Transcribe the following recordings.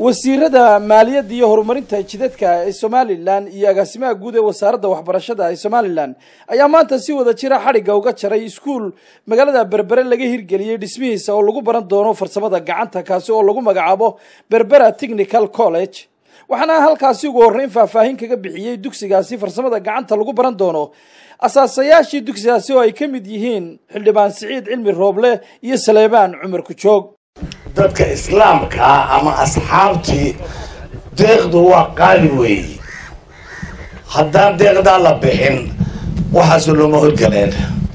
wasiirada maaliyadda iyo horumarinta jidadka ee somalilan iyo agaasimaha guud ee wasaaradda waxbarashada ee somalilan ayaa maanta si wada jira xadhigga uga jaray iskuul magaalada berbere laga hirgeliyey dhismihiisa oo lagu baran doono farsamada gacanta kaasi oo lagu magacaabo berbera technical college waxaana halkaasi ugu horreyn faahfaahin kaga bixiyey dugsigaasi farsamada gacanta lagu baran doono asaasayaashii dugsigaasi oo ay ka mid yihiin xildhibaan siciid cilmi rooble iyo saleebaan cumar kujoog dadka islaamkaa ama asxaabtii deeqdu waa qaali weeye haddaan deeqdaa la bixin waxaasu looma horgaleen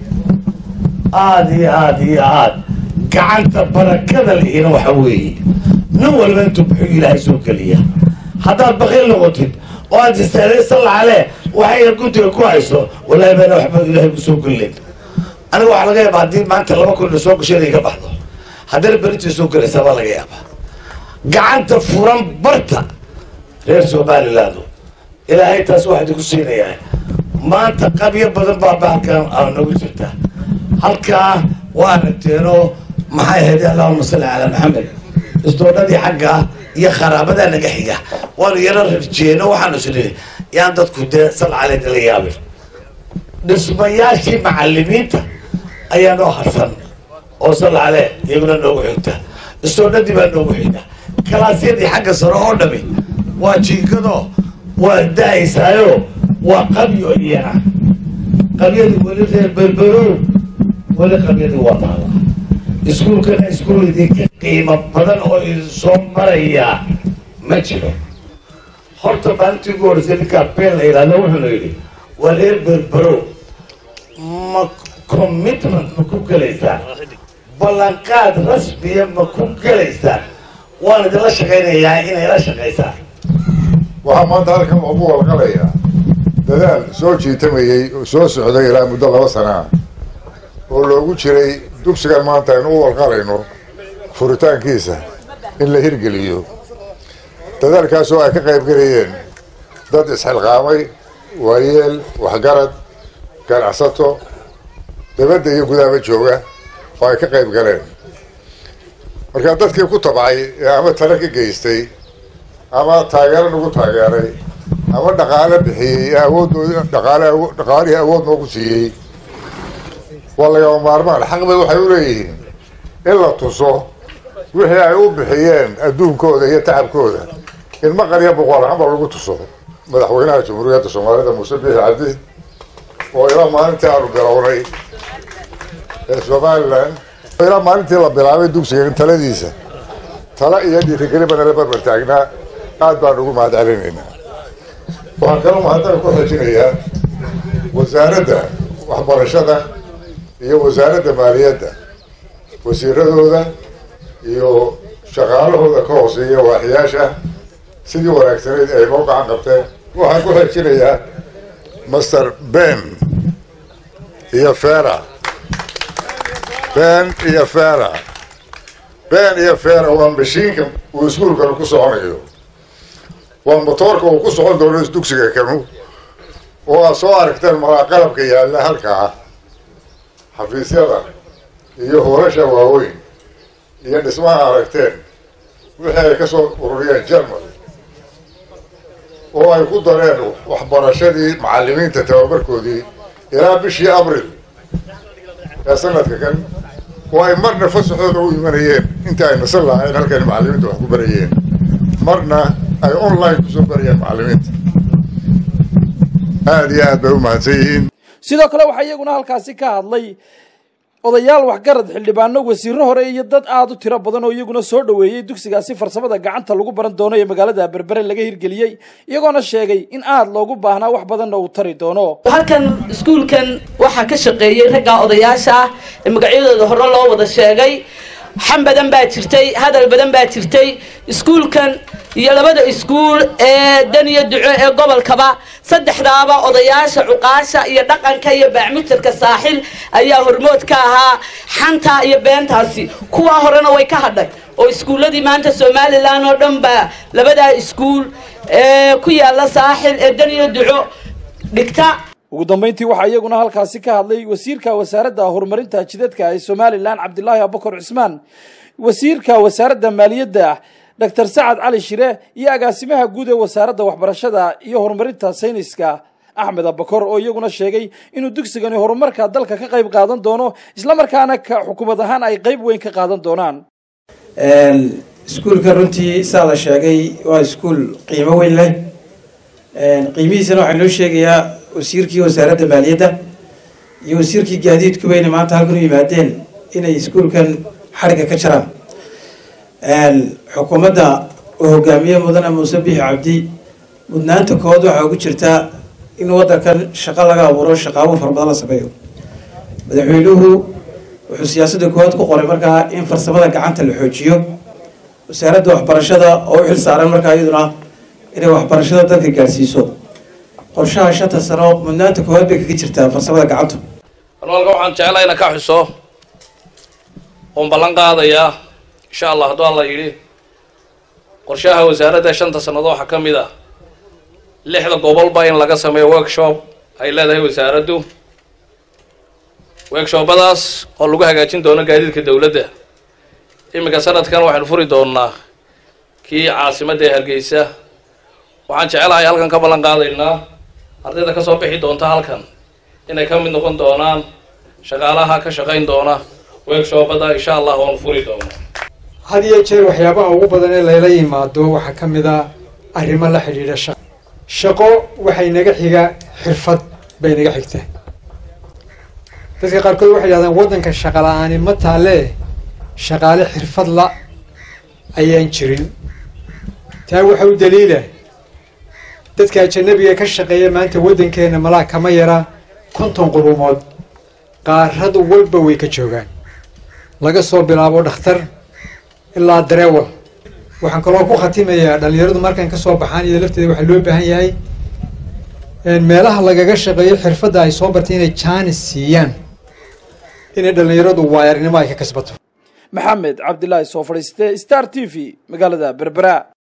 aada iyo aada iyo aada gacanta barakada lihina waxa weeye nin walba intuu buxuu ilaahay soo geliya haddaad baqiil noqotid oo aad istaadey sallacale waxayna guntiga ku hayso wallaahi baana waxba ilaahay ku soo gelin aniga waxaa laga yaaba haddii maanta laba kun soo gasho inay ka baxdo haddana berintii soo gelaysa baa laga yaabaa gacanta furan barta reer somalilaadu ilaahay taas waxaa idinku siinayaa maanta qabyo badan baa bahalkan aa noogu jirta halkaa waa aragteenoo maxay ahayd allahuma salli calaa maxamed isdoodhadii xagga iyo kharaabadaa naga xiga waanu yaro rarjeeno waxaanu isnii yaan dadku dee sal caleed la yaabin dhismayaashii macalimiinta ayaa noo harsan oo salcale iyaguna noogu xigta istoodhadii baa noogu xigta kalaasyadii xagga sare oo dhami waa jiinkado waa da-aysaayo waa qabyo iyana qabyadii weli reer berberow weli qabyadii waa taala iskuulkana iskuul idinka qiimo badan oo idin soo marayaa ma jiro horta maalintii ugu horreysay ninkaa been la yidhahdo wuxuuna yidhi waa reer berberow ma commitment ma ku gelaysaan ballanqaad rasmiya ma ku gelaysaan waan idinla shaqaynayaa inay la shaqaysaan waxaa maanta halkan loogu walqalayaa dadaal soo jiitamayey oo soo socday ilaa muddo laba sana ah oo loogu jiray dugsigan maanta aynu u walqalayno furitaankiisa in la hirgeliyo dadaalkaas oo ay ka qayb gelayeen dad isxilqaamay waayeel waxgarad ganacsato dabadda iyo gudaaba jooga oo ay ka qayb galeen markaa dadkii ku tabcay ee ama talo ka geystay ama taageero nagu taageeray ama dhaqaale bixiyey ee awooddoodi dhaqaale dhaqaalihii awood noogu siiyey waa lagama maarmaan xaq bay waxay u leeyihiin in la tuso wixii ay u bixiyeen adduunkooda iyo tacabkooda in maqal iyo boqol ahaanba lagu tuso madaxweynaha jamhuuriyadda soomaalida muuse biixi cabdi oo ilaa maalintii aanu bilownay ee somalilan ilaa maalintii la bilaabay dugsiga taladiisa tala iyo dhiirigeli bana la barbar taagnaa aad baan ugu mahad celinaynaa waxaan kaloo mahadana ku xojinayaa wasaaradda waxbarashada iyo wasaaradda maaliyadda wasiiradooda iyo shaqaalahooda ka hooseeya waaxiyaasha sidii wanaagsanayd ay noo gacan qabteen waxaan ku xojinayaa master ben iyo fera ben iyo fera ben iyo fera waa mashiinka uu iskuulkanu ku soconayo waa motoorka uu ku socon doono dugsiga kanu oo aad soo aragteen malaa qalabka yaalla halkaa xafiisyada iyo hoolasha waaweyn iyo dhismaha aragteen wixii ay ka soo ururiyeen jerman oo ay ku dareen waxbarashadii macalimiinta tababarkoodii ilaa bishii abril ee sanadka kan oo ay marna fasaxooda u imanayeen inta ay nasan lahayn halkan macalimiinta wax ku barayeen marna ay online kusoo barayeen macalimiinta aada iyo aad bay u mahadsan yihiin sidoo kale waxaa iyaguna halkaasi ka hadlay odayaal waxgarad xildhibaano wasiiro hore iyo dad aada u tiro badan oo iyaguna soo dhoweeyey dugsigaasi farsamada gacanta lagu baran doono ee magaalada berbere laga hirgeliyey iyagoona sheegay in aada loogu baahnaa wax badanna uu tari doono halkan iskuulkan waxaa ka shaqeeyey raggaa odayaasha ah ee magacyadooda hore loo wada sheegay xan badan baa jirtay hadal badan baa jirtay iskuulkan iyo labada iskuul ee dan iyo duco ee gobolkaba saddexdaaba odayaasha cuqaasha iyo dhaqanka iyo baacmitarka saaxil ayaa hormood ka ahaa xanta iyo beentaasi kuwaa horena way ka hadhay oo iskuulladii maanta somalilan oo dhan baa labadaa iskuul ee ku yaala saaxil ee dan iyo duco dhigta ugu dambeyntii waxaa iyaguna halkaasi ka hadlay wasiirka wasaaradda horumarinta jidadka ee somalilan cabdilaahi abukar cismaan wasiirka wasaaradda maaliyadda doctor sacad cali shire iyo agaasimaha guud ee wasaaradda waxbarashada iyo horumarinta sayniska axmed abakor oo iyaguna sheegay inuu dugsigani horumarka dalka ka qayb qaadan doono islamarkaana ka xukuumad ahaan ay qayb weyn ka qaadan doonaan iskuulka runtii saa la sheegay waa iskuul qiimo weyn leh qiimihiisana waxaa noo sheegayaa wasiirkii wasaaradda maaliyadda iyo wasiirkii gaadiidku weyne maanta halkan u yimaadeen inay iskuulkan xadhigga ka jaraan xukuumadda uu hogaamiye mudane muuse bixi cabdi mudnaanta kood waxaa ugu jirtaa in waddankan shaqo laga abuuro shaqaabo fara badan la sameeyo madaxweynuhu wuxuu siyaasadda koowaad ku qoray markaa in farsamada gacanta la xoojiyo wasaaradda waxbarashada oo u xil saaran markaa iyaduna inay waxbarashada dalka gaadhsiiso qorshaha shanta sano mudnaanta koowaad bay kaga jirtaa farsamada gacantu anwalka waxaan jeclaa ina ka xuso oon ballan qaadayaa insha allah hadduu alla yidhi qorshaha wasaaradda shanta sannadood waxaa ka mid ah lixda gobolba in laga sameeyo workshop ay leedahay wasaaraddu workshopadaas oo lagu hagaajin doono gaadiidka dowladda iminka sanadkan waxaynu furi doonnaa kii caasimadda ee hargeysa waxaan jecelahay halkan ka ballan qaadaynaa ardayda kasoo bixi doonta halkan inay ka mid noqon doonaan shaqaalaha ka shaqayn doona workshopada insha allah waanu furi doonaa had iyo jeer waxyaabaha ugu badan ee layla yimaado waxaa ka mid a arrimo la xidhiidha shaqo shaqo waxay naga xiga xirfad bay naga xigtaa dadka qaarkood waxay yidhahdaan waddanka shaqa la-aani ma taalee shaqaale xirfad la ayaan jirin taa waxa u daliila dadka ajanabiga ka shaqeeya maanta waddankeena malaa kama yara konton qurumood qaarad walba way ka joogaan laga soo bilaabo dhakhtar ilaa dareewal waxaan kaloo ku khatimayaa dhalinyaradu markan kasoo baxaan iyado lafteeda waxaa loo baahan yahay meelaha lagaga shaqeeyo xirfadda ay soo bartay inay jaanis siiyaan inay dhalinyaradu waayarnimo ay ka kasbato maxamed cabdilaahi soo fadhiiste star t v magaalada berbera